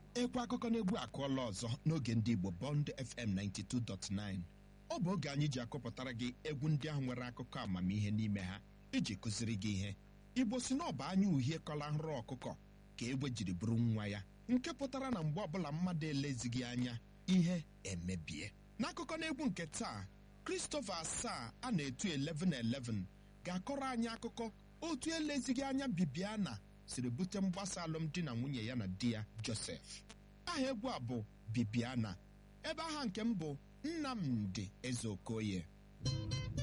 ekwe akụkọ n'egwu akụọla ọzọ n'oge ndị igbo bond fm 92.9 ọ bụ oge anyị ji akọpụtara gị egwu ndị ahụ nwere akụkọ amamihe n'ime ha iji kụziri gị ihe igbo si na ọba anya uhie kọla nrọ ọkụkọ ka egbe jiri bụrụ nwa ya nke pụtara na mgbe ọbụla mmadụ elezighị anya ihe emebie n'akụkọ n'egwu nke taa Christopher asaa a na-etu 1111 ga-akọrọ anyị akụkọ otu elezighị anya Bibiana siri bute mgbasa alụmdi na nwunye ya na di ya Joseph aha egwu a bụ Bibiana ebe aha nke m bụ Nnamdi Ezeokoye